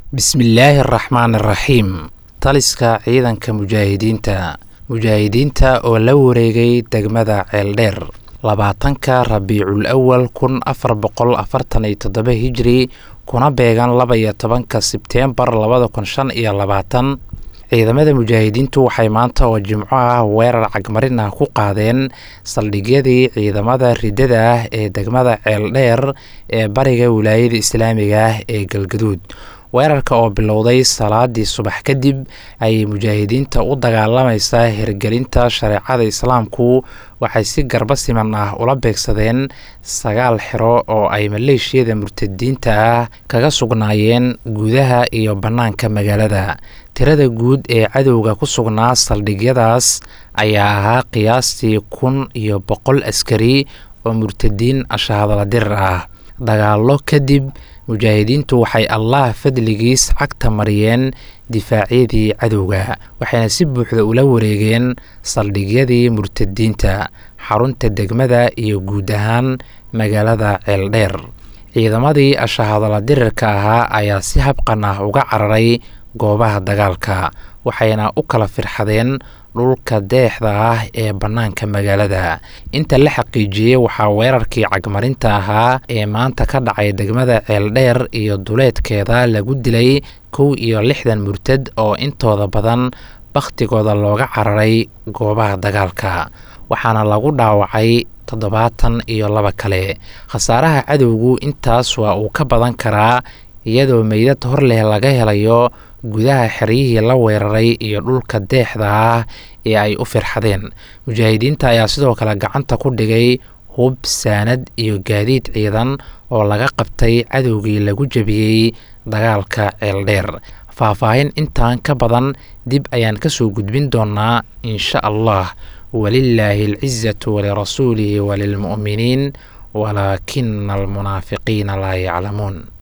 bismillaahi araxmaan araxiim taliska ciidanka mujaahidiinta mujaahidiinta oo la wareegay degmada ceeldheer labaatanka rabiicul awal kun afar boqol afartan iyo toddoba hijri kuna beegan laba iyo tobanka sebteembar labada kun shan iyo labaatan ciidamada mujaahidiintu waxay maanta oo jimco ah weerar cagmarin ah ku qaadeen saldhigyadii ciidamada riddada ah ee degmada ceeldheer ee bariga wilaayada islaamiga ah ee galgaduud weerarka oo bilowday salaadii subax kadib ayay mujaahidiinta u dagaalamaysaa hirgelinta shareecada islaamku waxay si garba siman ah ula beegsadeen sagaal xero oo ay maleeshiyada murtadiinta ah kaga sugnaayeen gudaha iyo bannaanka magaalada tirada guud ee cadowga ku sugnaa saldhigyadaas ayaa ahaa qiyaastii kun iyo boqol askari oo murtadiin ashahadala dirir ah dagaallo kadib mujaahidiintu waxay allah fadligiis cagta mariyeen difaacyadii cadowga waxayna si buuxda ula wareegeen saldhigyadii murtadiinta xarunta degmada iyo guud ahaan magaalada ceeldheer ciidamadii ashahadala dirirka ahaa ayaa si habqan ah uga cararay goobaha dagaalka waxayna u kala firxadeen dhulka deexda ah ee bannaanka magaalada inta la xaqiijiyey waxaa weerarkii cagmarinta ahaa ee maanta ka dhacay degmada ceeldheer iyo duleedkeeda lagu dilay kow iyo lixdan murtad oo intooda badan bakhtigooda looga cararay goobaha dagaalka waxaana lagu dhaawacay toddobaatan iyo laba kale khasaaraha cadowgu intaas waa uu ka badan karaa iyadoo meydad hor leh laga helayo gudaha xeryihii la weeraray iyo dhulka deexda ah ee ay u firxadeen mujaahidiinta ayaa sidoo kale gacanta ku dhigay hub saanad iyo gaadiid ciidan oo laga qabtay cadowgii lagu jebiyey dagaalka ceeldheer faahfaahin intaan ka badan dib ayaan kasoo gudbin doonaa insha allah walilaahi alcizatu walirasuulihi walilmu'miniin walaakina almunaafiqiina laa yaclamuun